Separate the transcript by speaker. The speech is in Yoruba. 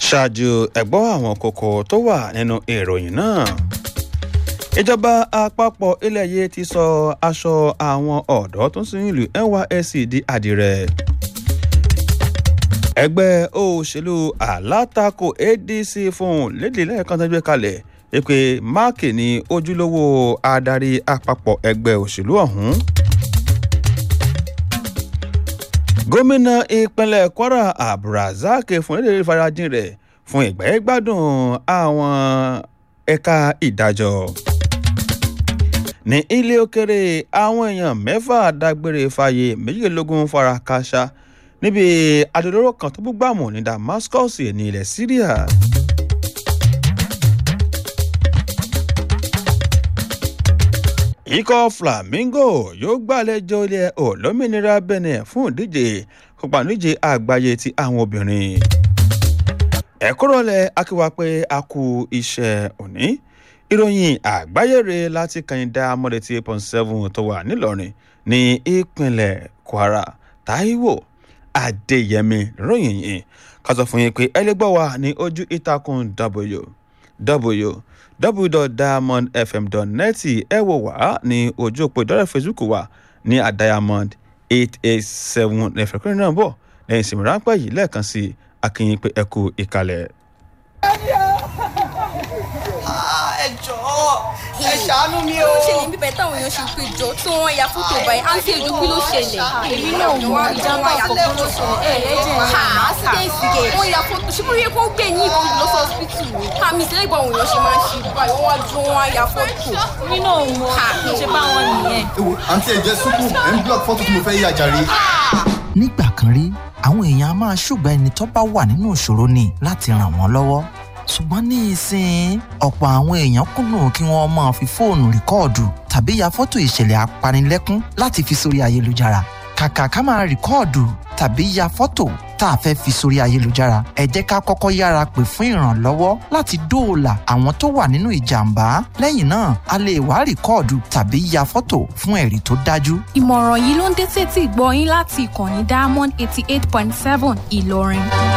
Speaker 1: ṣáájú ẹ̀gbọ́ àwọn kókó tó wà nínú ìròyìn náà ìjọba àpapọ̀ ilẹ̀ yìí ti sọ aṣọ àwọn ọ̀dọ́ tó ń sin ìlú nysc di àdìrẹ ẹgbẹ́ òṣèlú alátakò adc fún lédè lẹ́ẹ̀kan tó gbé kalẹ̀ pé máàkì ní ojúlówó adarí àpapọ̀ ẹgbẹ́ òṣèlú ọ̀hún gómìnà ìpínlẹ̀ kwara abdulrasaq fún lédè ìfarajìn rẹ̀ fún ìgbẹ́gbádùn àwọn ẹ̀ka ìdájọ́ ní ilé òkèrè àwọn èèyàn mẹ́fà dágbére fàyè méjìlélógún fara kááṣá níbi adolóró kan tó búgbàmù ní damascus ní ilẹ̀ syria. ikọ̀ flamingo yóò gbàlejò ilẹ̀ olómìnira benin fún ìdíje kópa níje àgbáyé ti àwọn obìnrin. ẹ̀kúrọ̀lẹ̀ akíwá pé a kú iṣẹ́ òní ìròyìn àgbáyére láti kàyìndà mọ́lẹ́tì eight point seven tó wà nílọrin ní ìpínlẹ̀ kwara taiwo adéyẹmí ròyìn yìí ká sọ fún yín pé ẹ lè gbọ́ wa ní ojú ìtàkùn w w www.diamondfm.net ẹ wò wá ní ojú òpó ìdọ́rẹ̀ facebook wa ní àdiamond eight eight seven ẹ̀fẹ̀kúnrin náà bọ̀ lẹ́yìn ìsinmi ráńpẹ́ yìí lẹ́ẹ̀kan sí akínyìn pé ẹ kú ìkàlẹ̀.
Speaker 2: ẹ jọ̀ọ́ ẹ ṣàánú mi o.
Speaker 3: ó ṣẹlẹ̀ bíbẹ̀ táwọn èèyàn ṣe pé jọ tí wọ́n ya fótó báyìí àǹtí èdè kí ló ṣẹlẹ̀.
Speaker 4: èmi náà mọ ìjàmbá àkọ́kọ́ ló sọ ẹ ẹ jẹ́
Speaker 3: ha accident gate. wọ́n ya fótó ṣé bóyá kó gbé ní ìbọn lọ sí hospital ni. àmì ìṣẹ̀lẹ̀ ìgbà òun yóò ṣe máa ń ṣe báyìí wọ́n wá dúró wọ́n á ya fótó.
Speaker 4: èmi náà mọ kì í ṣe báwọn nìyẹn.
Speaker 5: ewo àǹtí ẹ jẹ súpù ẹ ń block fọ́tò tí mo fẹ́ yà jàre.
Speaker 6: nígbà kan rí àwọn èèyàn a máa ṣùgbọ́n ẹni tó bá wà nínú ìṣòro ni láti ràn wọ́n lọ́wọ́ ṣùgbọ́n ní ìsìn ọ̀pọ̀ àwọn èèyàn kùnà kí wọ́n máa fi fóònù rìkọ́ọ̀dù tàbí ya fọ́tò ìṣẹ̀lẹ̀ apanilẹ́kún láti fi sórí ayélujára kàkà ká máa rìkọ́ọ̀dù tàbí ya fọ́tò tá a fẹ́ fi sórí ayélujára ẹ jẹ́ ká kọ́kọ́ yára pè fún ìrànlọ́wọ́ láti dóòlà àwọn tó wà nínú ìjàmbá lẹ́yìn náà a lè wá rìkọ́ọ̀dù tàbí ya fọ́tò fún ẹ̀rí tó dájú.
Speaker 7: ìmọ̀ràn yìí ló ń dé sétí ìgbọ́ yín láti ìkànnì diamond eighty eight point seven ìlọrin.